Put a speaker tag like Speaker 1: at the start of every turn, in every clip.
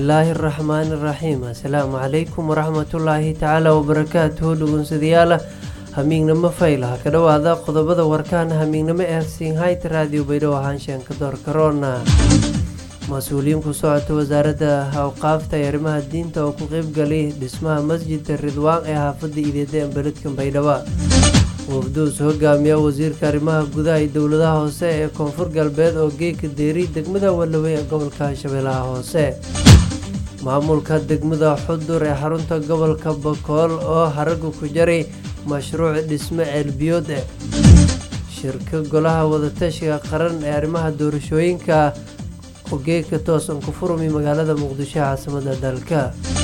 Speaker 1: bismillaahi araxmaani iraxiim assalaamu calaykum waraxmatullaahi tacaala wabarakaatuhu dhugunsadayaala hamiignamo faylaha ka dhowaada qodobada warkaan hamiignamo ee sinhayt raadiyo baydhabo haanshanka doorkaroona mas-uuliyiin ku socota wasaaradda awqaafta ee arrimaha diinta oo ku qeybgalay dhismaha masjidka ridwaan ee xaafadda ideeda ee beledka baydhabo wafduus hogaamiya wasiirka arrimaha gudaha iyo dowladaha hoose ee koonfur galbeed oo geeka deeri degmada wallawey ee gobolka shabeellaha hoose maamulka degmada xudur ee xarunta gobolka bakool oo haraga ku jaray mashruuc dhisme ceelbiyood eh shirka golaha wadatashiga qaran ee arrimaha doorashooyinka oo geeka toosan ku furmi magaalada muqdisho ee caasimada dalka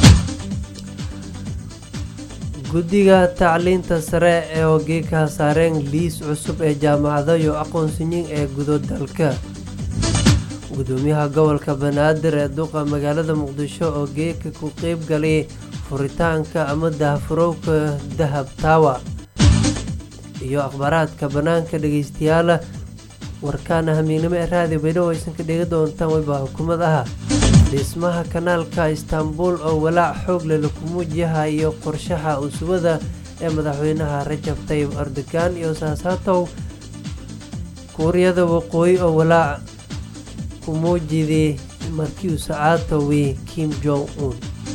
Speaker 1: guddiga tacliinta sare ee ogeeka saareen liis cusub ee jaamacado iyo aqoonsiyin ee gudo dalka gudoomiyaha gobolka banaadir ee duqa magaalada muqdisho oo geeka ku qeyb galay furitaanka ama daahfurowka dahab taawa iyo akhbaaraadka bannaanka dhegeystayaala warkaana hamiignimo ee raadiyo baydhabo aysan ka dhegi doontaan weyba xukuumad aha dhismaha kanaalka istaanbul oo walaac xoog leh laku muujiyaha iyo qorshaha usubada ee madaxweynaha rajab tayib erdogan iyo saasaatow kuuriyada waqooyi oo walaac ku muujiday markii uu sacaatowi kim jong un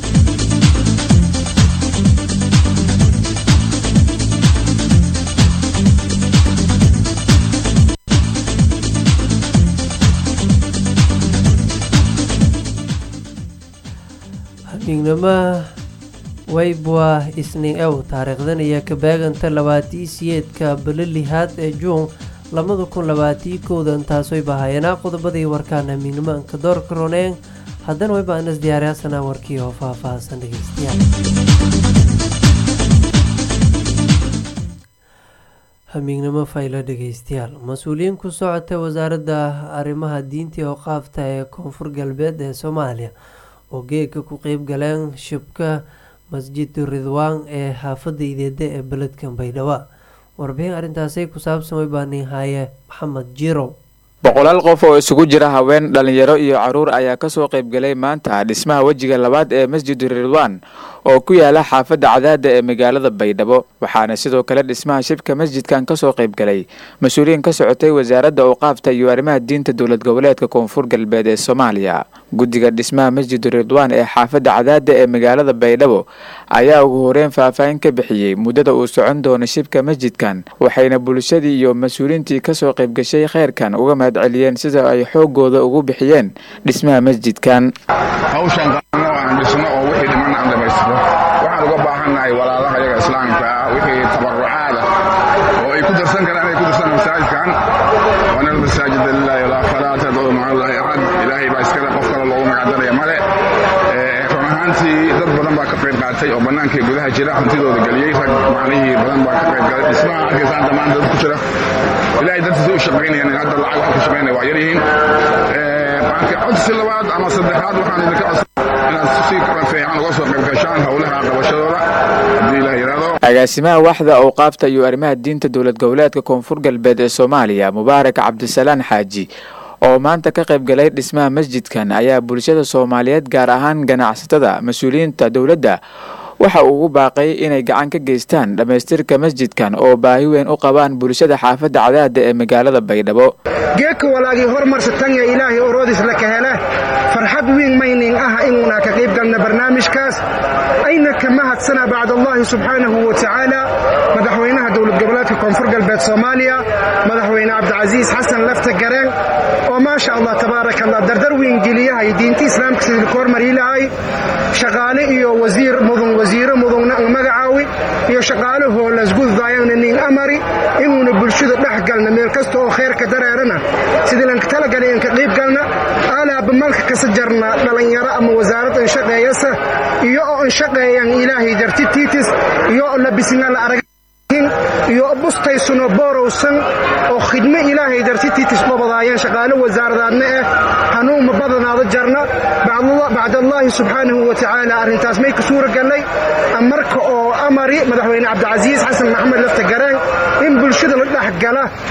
Speaker 1: hamiignimo waybwa isniin ew taariikhdan iyo kabeeganta labaatii siyeedka bilo lihaad ee juun labada kun labaatii kowdan taas way bahayanaa qodobadii warkaan hamiignimo anka door karoneen haddana wayba anas diyaaryaasana warkii oo faah-faahsan dhegeystayaal hamiignimo faylo dhegeystayaal mas-uuliyiin ku socota wasaaradda arrimaha diinta oo qaafta ee koonfur galbeed ee soomaaliya oo geeka ku qeyb galeen shibka masjidu ridwaan ee xaafadda ideeda ee beledka baydhabo warbixin arrintaasi ku saabsan way baani haaye maxamed jirow
Speaker 2: boqolaal qof oo isugu jira haween dhalinyaro iyo caruur ayaa kasoo qeybgalay maanta dhismaha wejiga labaad ee masjidu ridwaan oo ku yaala xaafadda cadaada ee magaalada baydhabo waxaana sidoo kale dhismaha shibka masjidkan kasoo qeybgalay mas-uuliyiin ka socotay wasaaradda awqaafta iyo arrimaha diinta dowlad goboleedka koonfur galbeed ee soomaaliya guddiga dhismaha masjidu ridwaan ee xaafadda cadaada ee magaalada baydhabo ayaa ugu horeyn faahfaahin ka bixiyey muddada uu socon doono shibka masjidkan waxayna bulshadii iyo mas-uuliyiintii kasoo qeybgashay kheyrkan uga mahad celiyeen sida ay xoogooda ugu bixiyeen dhismaha masjidkan
Speaker 3: waxaan uga baahannahay walaalaha yaga islaamka ah wixii tabarucaada oo ay ku darsan karaan inay ku darsan masaajidkan waana masaajida lilahi walaa falaa tadcuu maca allahi axad ilaahay baa iskale qof kale loogu magacdaraya male run ahaantii dad badan baa ka qayb qaatay oo bannaankai gudaha jira hantidooda geliyey rag macnihii badan baa ka qayb galay dhismaha arkaysaan dhammaan dad ku jira ilahay dartiisa u shaqaynayaan hadda lacag waxa ku shaqaynaya waa yar yihiin codsi labaad ama saddexaad waxaan idinka codsa inaad si fiican uga soo qayb gashaan howlaha qabashadooda haddii ilaah yidhaahdo
Speaker 2: agaasimaha waxda awqaafta iyo arrimaha diinta dowlad goboleedka koonfur galbeed ee soomaaliya mubaarak cabdisalaan xaaji oo maanta ka qayb galay dhismaha masjidkan ayaa bulshada soomaaliyeed gaar ahaan ganacsatada mas-uuliyiinta dowladda waxa uu ugu baaqay inay gacan ka geystaan dhammaystirka masjidkan oo baahi weyn u qabaan bulshada xaafadda cadaada ee magaalada baydhabo
Speaker 4: geedka walaagii hormarsatanya ilaahay oroodis la ka hele farxad wiin maynin ah inuuna ka qayb galna barnaamijkaas ayna ka mahadsana bacdallaahi subxaanahu wa tacaala madaxweynaha dowlad goboleedka koonfur galbeed soomaaliya madaxweyne cabdicasiis xasan lafta gareen oo maasha allah tabaaraka allah dardar wiin geliyahay diinta islaamka sidii ku hormarii lahay shaqaale iyo wasiir mudun wasiiro mudugna ang magacaawi iyo shaqaalahoo lasguddaayana nin amari inuuna bulshada dhex galna meel kasta oo khayrka dareerana sidii lanka talagalay inka qayb galna alaaba malka kasa jarna dhallinyaro ama wasaarad inshaqeeyasa iyo oo inshaqeeyan ilaahay dartitiitis iyo oo labisna la arag iyo bustaysuno boorowsan oo khidmo ilaahay dartitiitis dhobadaayeen shaqaalo wasaaradaadna eh hanuunma badanaada jarna bacdallaahi subxaanahu wa tacaala arrintaas may ka suura gallay marka oo amari madaxweyne cabdicasiis xasan maxamed lafta gareen in bulshada la dhex gala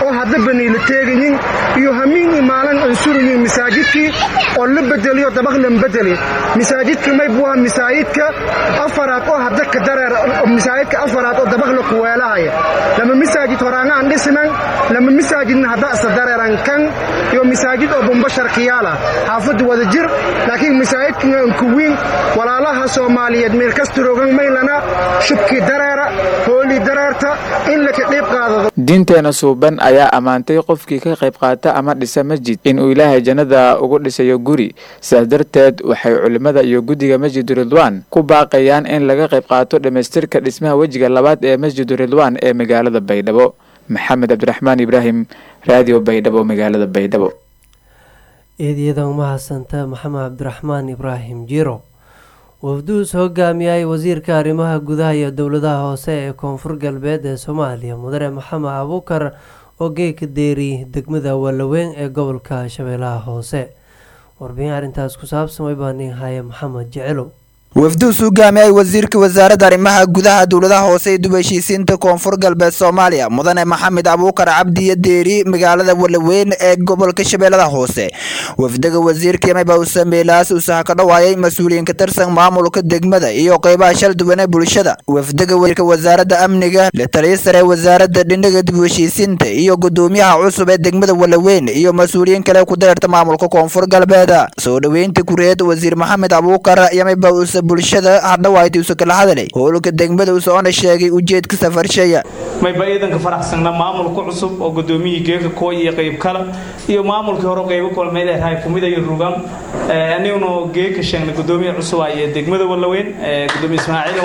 Speaker 4: oo hadda baniila teegayin iyo hamiin imaalan ansuruyin masaajidkii oo la bedeliyo dabaq lan bedeli masaajidka mayb waa masaajidka afaraad oo hadda ka dareer masaajidka afaraad oo dabaq la kuweelahaya lama masaajid horaangaan dhisnan lama masaajidna hadda isa dareeran kan iyo masaajid oo bumbashar kiyaala xaafadda wada jir laakiin masaajidkan kuwiin walaalaha soomaaliyeed meel kastaroogan maylana shubkii dareera hoolii dareerta in laka dhiib qaadado
Speaker 2: diinteena suuban ayaa ammaantay qofkii ka qayb qaata ama dhisa masjid inuu ilaahay jannada ugu dhisayo guri sidaas darteed waxay culimmada iyo guddiga masjidu ridwaan ku baaqayaan in laga qayb qaato dhammaystirka dhismaha wejiga labaad ee masjidu ridwaan ee magaalada baydhabo maxamed cabdiraxmaan ibraahim raadiyo baydhabo magaalada baydhabo
Speaker 1: eedyada umahadsanta maxamed cabdiraxmaan ibraahim jiro wafduus hogaamiyay wasiirka arrimaha gudaha iyo dowladaha hoose ee koonfur galbeed ee soomaaliya mudane maxamed abuukar oo geeka deeri degmada wallaweyn ee gobolka shabeellaha hoose warbixin arrintaas ku saabsan way baanin haya maxamed jecelow
Speaker 5: wafduus hogaamiyay wasiirka wasaaradda arrimaha gudaha dowladaha hoose ee dib heshiisiinta koonfur galbeed soomaaliya mudane maxamed abuukar cabdiyo deeri magaalada walaweyn ee gobolka shabeellada hoose wafdaga wasiirka yamaba usameelaas usaha ka dhawaayay mas-uuliyiin ka tirsan maamulka degmada iyo qeybaha shal duwan ee bulshada wafdaga wasiirka wasaaradda amniga la taliya sare wasaaradda dhinaga dib heshiisiinta iyo gudoomiyaha cusub ee degmada walaweyn iyo mas-uuliyiin kale ku dareerta maamulka koonfur galbeed soo dhoweynta kureed wasiir maxamed abuukar yamaba usa bulshada hadhawaayta usa kala hadalay howlka degmada usoona sheegay ujeedka safarsheeya
Speaker 6: mayba ciidanka faraxsanna maamulka cusub oo gudoomiyihii geeka kooy iyo qayb kale iyo maamulkii hore qaybo kolmeedahay kumida iyo rugan aniguna geeka sheegna gudoomiya cusub iyo degmada walaweyn gudoomiye ismaaciil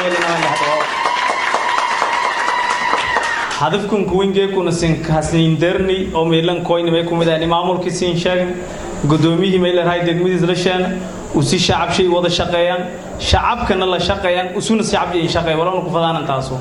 Speaker 6: hadafkan kuwin geekuna sinhasniinderni oo meelan koynimay kumid maamulkii siin sheegn gudoomiyihii meelarahay degmadiis la sheena usi shacabshay wada shaqeeyaan shacabkana la shaqeeyaan usuna shacabshay shaqeey walana ku fadaanan taaso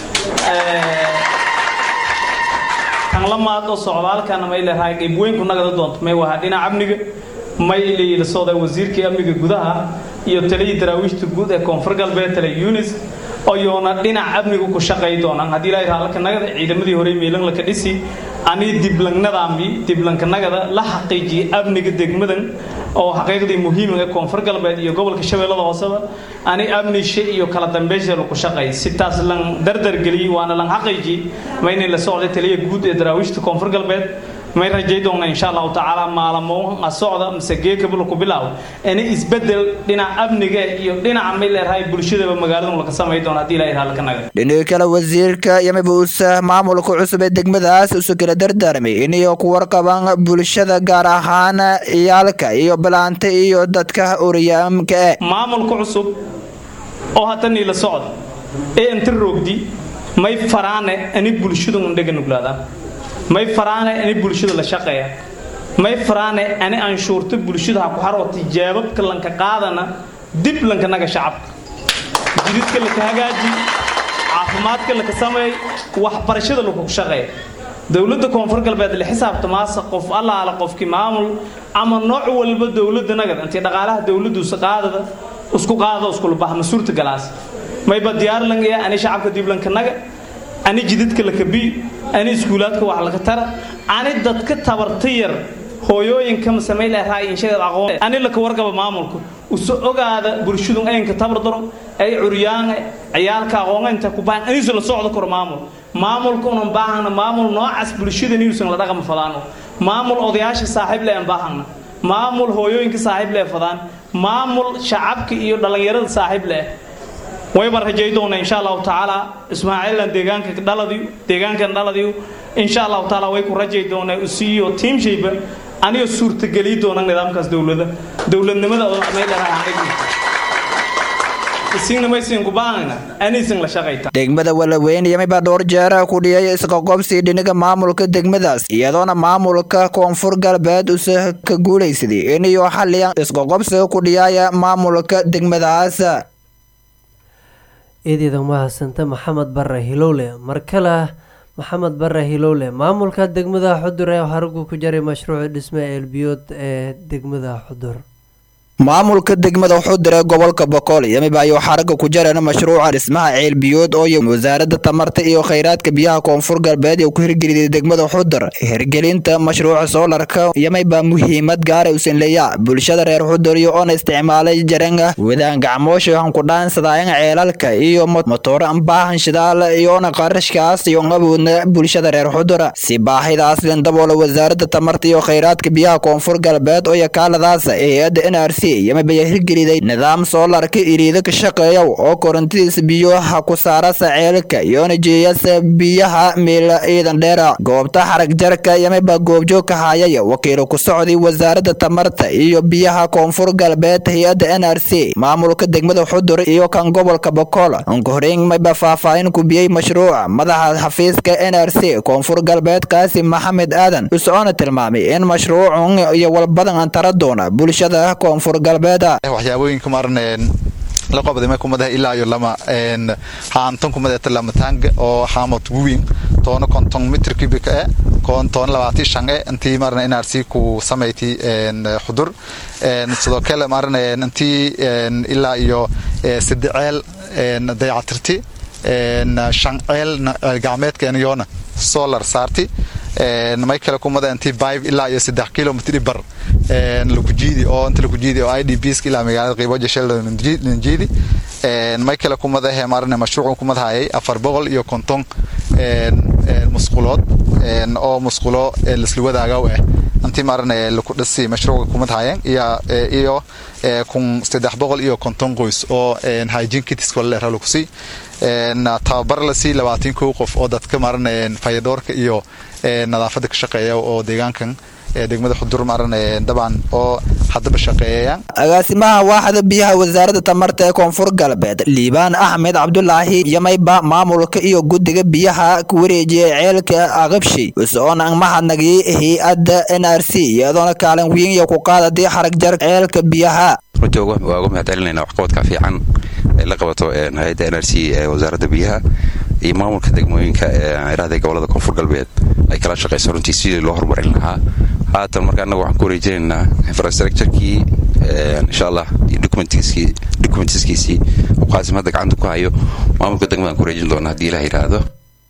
Speaker 6: tan lamaad oo socdaalkana may leedahay qayb weyn ku nagada doonto may wahaa dhinaca amniga may la socda wasiirkii amniga gudaha iyo taliyii daraawiishta guud ee koonfur galbeed tale yunis oyoona dhinaca amniga ku shaqay doonaan haddii ilaahay raalka nagada ciidamadii hore miilan laka dhisi ani diblangnadaambi diblankanagada la xaqiijiyay amniga degmadan oo xaqiiqdii muhiima ee koonfur galbeed iyo gobolka shabeellada hooseba ani amnishe iyo kala dambeysha lagu shaqay sitaas lan dardargeliyey waana lan xaqiijiyey maynay la socday taliya guud ee daraawiishta koonfur galbeed may rajay doona insha allahu tacaala maalamo a socda mise geekabula ku bilaabo ini isbedel dhinaca amniga iyo dhinaca may leedahay bulshadaba magaaladu laka samay doona haddii ilahay raalka naga
Speaker 5: dhinaca kale wasiirka yamiba usa maamulka cusub ee degmadaas usa kala dardaarmay inay ku warqabaan bulshada gaar ahaan ciyaalka iyo balaanta iyo dadka oryaamka eh
Speaker 6: maamulka cusub oo haddanii la socda ee inta roogdi may faraane ani bulshadu undhaga nuglaadaan may faraane ani bulshada la shaqeeya may faraane ani anshuurta bulshada ha ku harwata jaababka lanka qaadana dib lanka naga shacabka jididka laka hagaaji caafimaadka laka sameey waxbarashada laku shaqeeya dowladda koonfur galbeed la xisaabta maasa qof allaala qofkii maamul ama nooc walba dowladda nagada intii dhaqaalaha dowladdu qaadada isku qaada iskula bahma suurta galaas mayba diyaar langaya ani shacabka dib lanka naga ani jidadka laka bi ani iskuulaadka wax laga tara ani dadka tabarta yar hooyooyinka masameylahaayinshaqoon ani laka wargaba maamulka uso ogaada bulshadu aynka tabar daro ay curyaane ciyaalka aqoonta ku baahan anisu la socdo karo maamul maamulka unan baahana maamul noocaas bulshada niusan la dhaqama fadaano maamul odayaasha saaxiib le aan baahana maamul hooyooyinka saaxiib le fadaan maamul shacabka iyo dhallinyarada saaxiib leh wayba rajay doona insha allahu tacaala ismaaciilan deegaanka dhaladiyo deegaankan dhaladiyo insha allahu tacaala way ku rajay doonaa usiiyo tiimshayba aniga suurtageliy doona nidaamkaas dowlada dowladnimada
Speaker 5: degmada walaweyn yamiba dhowr jeer ku dhiyay isqoqobsi dhinaga maamulka degmadaas iyadoona maamulka koonfur galbeed usa ka guulaysaday inayo xaliyan isqoqobsiga ku dhiyaya maamulka degmadaas
Speaker 1: eedeeda umahadsanta maxamed bare hilowle mar kale maxamed bare hilowle maamulka degmada xudur ee haragu ku jaray mashruuca dhisme eelbiyood ee degmada xudur
Speaker 5: maamulka degmada xudur ee gobolka boqol yamiba ayuu xaraga ku jareen mashruuca dhismaha ceel biyood oo wasaaradda tamarta iyo khayraadka biyaha koonfur galbeed ee ku hirgeliyay degmada xudur hirgelinta mashruuca soolarka yamiba muhiimad gaara usan leeya bulshada reer xudur iyo oona isticmaalay jarenga wadaan gacmoosha waxaan ku dhaansadaayan ceelalka iyo motooro baahan shidaal iyoona qarashkaas iyo awoodna bulshada reer xudur si baahidaas lindaboola wasaaradda tamarta iyo khayraadka biyaha koonfur galbeed oo yakaaladaas hay-adda n r c yamabaya hirgeliday nidaam soolarka iriida ka shaqeeya oo korontidiisa biyoha ku saarasa ceelka iyoona jeeyasa biyaha miila ciidan dheera goobta xarag jarka yamaba goobjoog ka hayay wakiilo ku socday wasaaradda tamarta iyo biyaha koonfur galbeed hay-adda n r c maamulka degmada xudur iyo kan gobolka bokool ankuhoreyn mayba faahfaahin ku biyey mashruuca madaxa xafiiska n r c koonfur galbeed kaasi maxamed aadan usocona tilmaamay in mashruucun iyo walbadan antara doona bulshada koonfur
Speaker 7: waxyaabooyinka maarneen la qabday kumadaha ilaa iyo lama haantan kumadeeta lama taanga oo haamot guwin toona konton mitr cubic e toona labaati shan e intii marna nrc ku samayti xudur sidoo kale marna intii ilaa iyo sadde ceel dayacatirti shan ceel gacmeedkeeniyona solar saarti may kale kumada intii bive ilaa iyo saddex kilomitr bar lakujiidi oo inta lakujiidi oo idbs ilaa magaalada qiiboja sheldonjiidi may kale kumada he maarne mashruuc kumadahayay afar boqol iyo konton musqulood oo musqulo lasla wadaagaw ah intii maarne laku dhasi mashruuca kumadahayeen iyo kun saddex boqol iyo konton qoys oo hygiene kits kolera lakusii tababar lasii labaatan kow qof oo dadka maarne fayadhoorka iyo nadaafada ka shaqeeya oo deegaankan degmada xudur maran dabcan oo haddaba shaqeeyayaan
Speaker 5: agaasimaha waaxda biyaha wasaaradda tamarta ee koonfur galbeed liibaan axmed cabdulaahi yamayba maamulka iyo guddiga biyaha ku wareejiyay ceelka aqabshi usoona mahadnagii hay-adda n r c iyadoona kaalin weyn iyo ku qaadadii xarag jar ceelka biyaha
Speaker 8: runtii waa uga mahad celinayna waxqabadka fiican ay la qabato hay-adda n r c ee wasaaradda biyaha iyo maamulka degmooyinka eeraahda gobolada koonfur galbeed ay kala shaqayso runtii sidii loo horumarin lahaa haatan marka annaga waxaan ku wareejinaynaa infrastructurekii insha allah iyo documentiskiisii qaasim hadda gacanta ku hayo maamulka degmadaan ku wareejin doona haddii ilaah yidhaahdo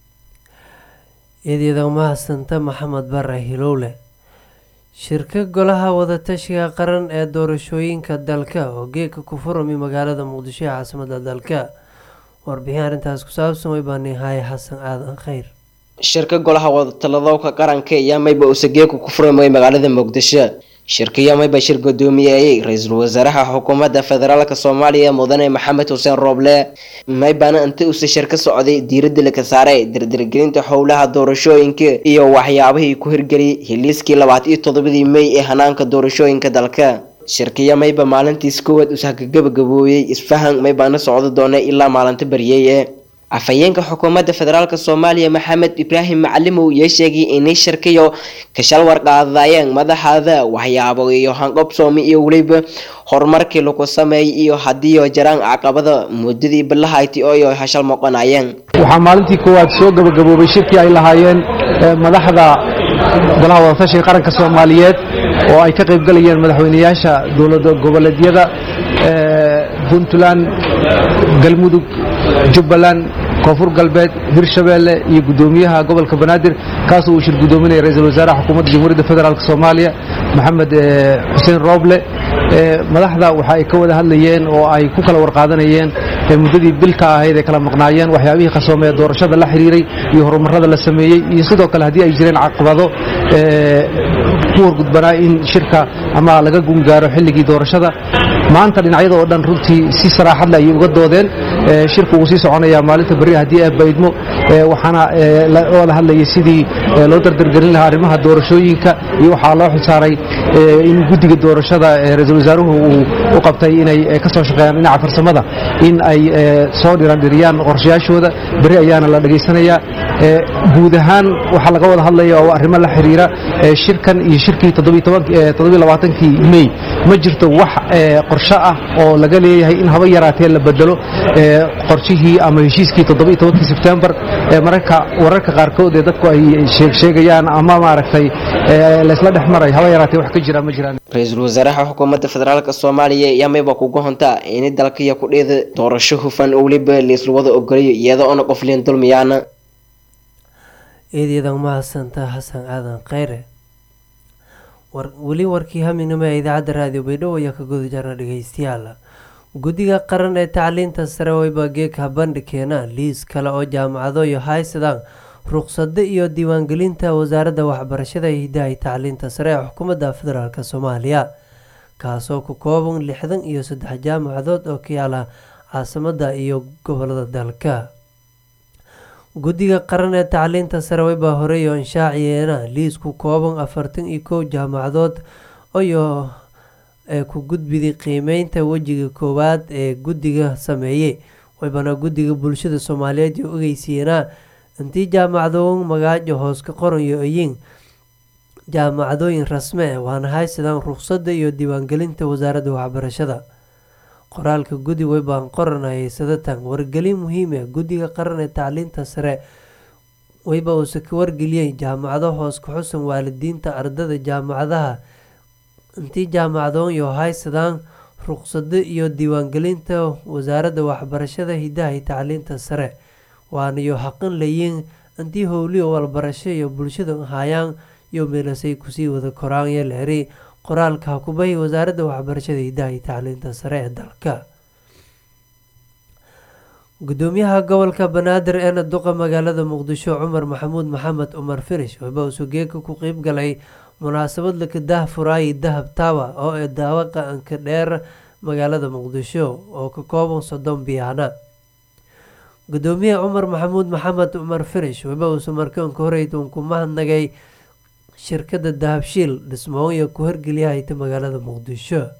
Speaker 1: eedyada umahadsanta maxamed bare hilowle shirka golaha wadatashiga qaran ee doorashooyinka dalka oo geedka ku furami magaalada muqdisho ee caasimada dalka warbixin arrintaas ku saabsan way baanihaye xasan aadan kheyr
Speaker 9: shirka golaha wadatalladowka qaranka iyo mayba usageeku ku furmay magaalada muqdisho shirkiyo mayba shir gudoomiyayay ra-iisul wasaaraha xukuumadda federaalk soomaaliya mudane maxamed xuseen rooble maybana inta uuse shir ka socday diiradda laka saaray dirdirgelinta howlaha doorashooyinka iyo waxyaabihii ku hirgeliyay hiliiskii labaatan iyo toddobadii mey ee hanaanka doorashooyinka dalka shirkiyo mayba maalintiis koowaad usahkagabagabooyey isfahan maybaana socdo doona ilaa maalinta baryeye afhayeenka xukuumadda federaalk soomaaliya maxamed ibraahim macalimow yaa sheegay inay shirkiyo kashal warqaadayeen madaxaada waxyaabo iyo hanqobsoomi iyo weliba horumarkii lagu sameeyay iyo hadiiyo jaraan caqabada muddadii bilahayti ooyo hashal moqonayeen
Speaker 10: waxaa maalintii koowaad soo gabagaboobay shirkii ay lahaayeen madaxda golaha wadatashiga qaranka soomaaliyeed oo ay ka qaybgalayeen madaxweyneyaasha dowlada goboleedyada puntland galmudug jubbaland koonfur galbeed hirshabeelle iyo gudoomiyaha gobolka banaadir kaasoo uu shir gudoominaya ra-iisul wasaaraha xukuumadda jamhuuriyadda federaalk soomaaliya maxamed xuseen rooble madaxda waxa ay ka wada hadlayeen oo ay ku kala warqaadanayeen muddadii bilka ahayd ay kala maqnaayeen waxyaabihii qasoomee doorashada la xiriiray iyo horumarada la sameeyey iyo sidoo kale haddii ay jireen caqabado ku horgudbanaa in shirka ama laga gungaaro xilligii doorashada maanta dhinacyada oo dhan runtii si saraaxadle ayay uga doodeen shirku wuu sii soconayaa maalinta berri haddii ay baydmo waxaana oo la hadlayay sidii loo dardargelin lahaa arrimaha doorashooyinka iyo waxaa loo xilsaaray in guddiga doorashada ra-iisul wasaaruhu uu u qabtay inay ka soo shaqeeyaan dhinaca farsamada in ay soo dhirandhiriyaan qorshayaashooda berri ayaana la dhegaysanayaa guud ahaan waxaa laga wada hadlaya oo arrimo la xiriira shirkan iyo shirkii kii mey ma jirto wax qorsho ah oo laga leeyahay in haba yaraatee la bedelo qorshihii ama heshiiskii toddoba iyo tobankii sebtembar ee mararka wararka qaarkood ee dadku ay sheegsheegayaan ama maaragtay laysla dhex maray haba yaraatee wax ka jira ma jiraan
Speaker 9: ra-iisul wasaaraha xukuumadda federaalk soomaaliya ayaa mayba kuga hontaa ini dalkaiyo kudheeda doorasho hufan oo weliba laisla wada ogolayo iyada oona qof liin dulmiyaana
Speaker 1: eedeedan mahadsanta xasan aadan kheyre weli warkii haminimo ee idaacadda raadiyo baydhabo ayaa ka guda jarna dhegeystayaal guddiga qaran ee tacliinta sare wayba geegha bandhigkeena liis kale oo jaamacado iyo haysadaan ruqsado iyo diiwaangelinta wasaaradda waxbarashada iyo hidaha tacliinta sare ee xukuumadda federaalk soomaaliya kaasoo ku kooban lixdan iyo saddex jaamacadood oo ka yaala caasimada iyo gobolada dalka guddiga qaran ee tacliinta sare wayba horeeyo inshaaciyeena liis ku kooban afartan iyo kow jaamacadood iyo ee ku gudbiday qiimeynta wejiga koowaad ee guddiga sameeyey waybana guddiga bulshada soomaaliyeed iyo ogeysiiyeenaa intii jaamacadooyin magaajo hoos ka qoran iyo oyin jaamacadooyin rasme eh waana haysadaan ruqsadda iyo diiwaangelinta wasaaradda waxbarashada qoraalka guddi waybaan qoranayay sadatan wargelin muhiim ah guddiga qaran ee tacliinta sare wayba uuse ka wargeliyey jaamacado hoos ka xusan waalidiinta ardada jaamacadaha intii jaamacadoon iyo haysadaan ruqsado iyo diiwaangelinta wasaaradda waxbarashada hidaha iyo tacliinta sare waanayo xaqin layiin intii howliyo walbarasho iyo bulshada hayaan iyo meelasay kusii wada koraan iyo leeri qoraalka hakubahi wasaaradda waxbarashada hidaha iyo tacliinta sare ee dalka gudoomiyaha gobolka banaadir eena duqa magaalada muqdisho cumar maxamuud maxamed cumar firish waba usugeeka ku qeyb galay munaasabad laka dah furaayi dahab tawa oo ee daawaqa anka dheer magaalada muqdisho oo ka kooban soddon biyaana gudoomiyaha cumar maxamuud maxamed cumar firish waba uuse markaanka horeyd uun ku mahadnagay shirkadda dahabshiil dhismoonya ku horgeliyahayta magaalada muqdisho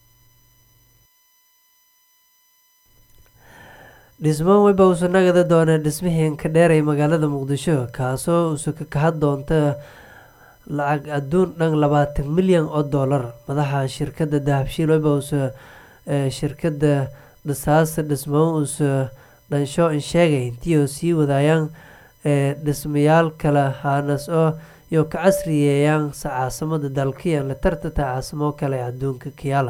Speaker 1: dhismoon wayba uuse nagada doonee dhismihii ka dheeray magaalada muqdisho kaasoo uuse ka kahad doonta lacag adduun dhan labaatan milyan oo doolar madaxa shirkadda dahabshiil wayba uuse shirkadda dhisaasa dhismoon uuse dhansho in sheegay intii oo sii wadaayaan dhismayaal kale haanas oo iyo ka casriyeeyaan sa caasimada dalkiyan la tartata caasimo kale ee adduunka kiyaala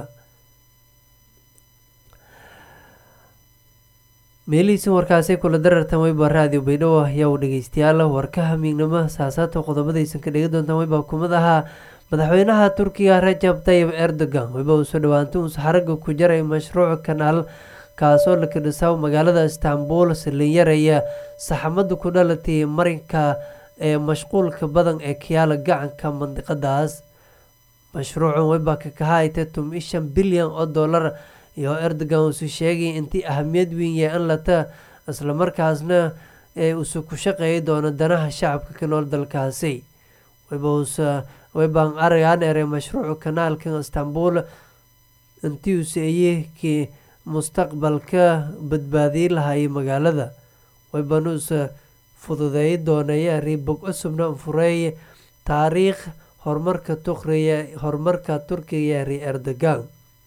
Speaker 1: meelihiisin warkaasay kula darartan wayba raadiyo baydhabo ayaa u dhegeystayaal warkaha miignimo saasaata qodobadaysan ka dhegi doontaan wayba kumid ahaa madaxweynaha turkiga rajab tayib erdogan wayba uu soo dhawaantay uus xaraga ku jaray mashruuc kanaal kaasoo laka dhisaw magaalada istanbul salinyaraya saxamada ku dhalatay marinka ee mashquulka badan ee kiyaala gacanka mandiqadaas mashruucan wayba ka kahayta tum-i shan bilyan oo dollar iyo erdogan uuse sheegay intii ahamiyad weyn yahay in lata islamarkaasna ee uuse ku shaqeeyi doono danaha shacabka ka nool dalkaasi waybaan aragaan eray mashruuca kanaalka istanbul intii uuse ayekii mustaqbalka badbaadiyi lahayay magaalada waybaan uuse fududeey doonaya ribog cusubna fureey taariikh horumarka tukriya horumarka turkiga ri erdogan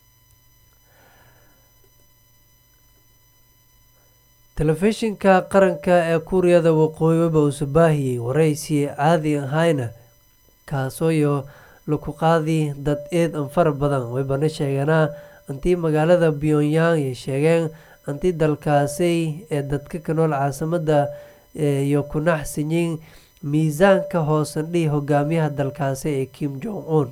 Speaker 1: telefishinka qaranka ee kuuriyada waqooyi waba uuse baahiyey waraysi caadi ahayna kaasoo iyo laku qaadi dad eed an fara badan waybana sheeganaa intii magaalada pyongyang ay sheegeen intii dalkaasi ee dadka ka nool caasimada iyo ku naxsanyiin miisaanka hoosandhihi hogaamiyaha dalkaasi ee kim jong un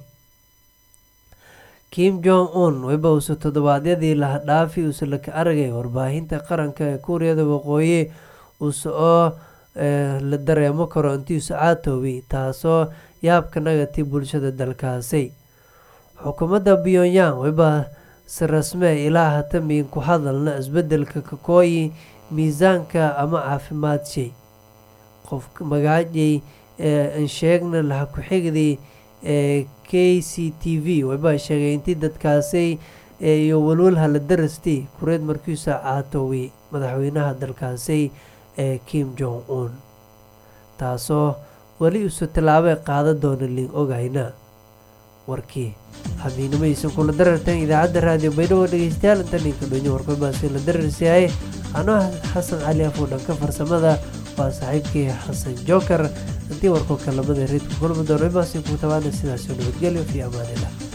Speaker 1: kim jong un wayba uuse toddobaadyadii laha dhaafi uuse laka aragay warbaahinta qaranka ee kuuriyada waqooyi uuse oo la dareemo karo intiiuse caatoobi taasoo yaabka nagati bulshada dalkaasi xukuumadda pyongyang wayba si rasmee ilaa hata miin ku hadalna isbedelka kakooyi miisaanka ama caafimaad shay qof magaajay ansheegna laha ku-xigday ee k c t v wayba sheegay intii dadkaasi iyo walwalha la darastay kureed markiisa caatoway madaxweynaha dalkaasi ee kim jong un taasoo weli isu tallaabay qaada doona liin ogayna warkii xamiinimadiisa kula darartan idaacadda raadiyo baydhabo dhegeystayaal inta ninka dhonyo warkumaasi la dararsiyahay anoo xasan cali afuudhanka farsamada waa saaxiibkii xasan joker intii warkoo kalamada reedku kulmi doono imaasi ku tabaana sidaasoo nabadgelyo fi amaanillah